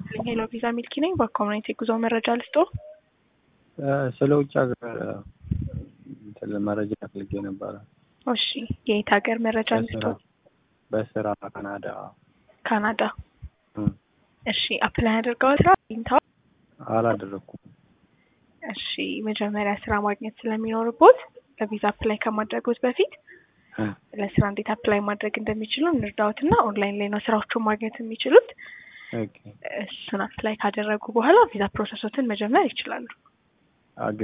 ሄሎ ቪዛ ሚልኪ ነኝ። በኮሚኒቲ ጉዞ መረጃ ልስጦ። ስለ ውጭ ሀገር እንትን መረጃ ፈልጌ ነበረ። እሺ የየት ሀገር መረጃ ልስጦ? በስራ ካናዳ። ካናዳ። እም፣ እሺ አፕላይ አድርገዋል? ስራ አግኝተዋል? አላደረኩም። እሺ መጀመሪያ ስራ ማግኘት ስለሚኖርቦት በቪዛ አፕላይ ከማድረጉት በፊት እ፣ ለስራ እንዴት አፕላይ ማድረግ እንደሚችሉ እንርዳዎት እና ኦንላይን ላይ ነው ስራዎቹን ማግኘት የሚችሉት። ኦኬ እሱን አፕላይ ካደረጉ በኋላ ቪዛ ፕሮሰሶትን መጀመር ይችላሉ።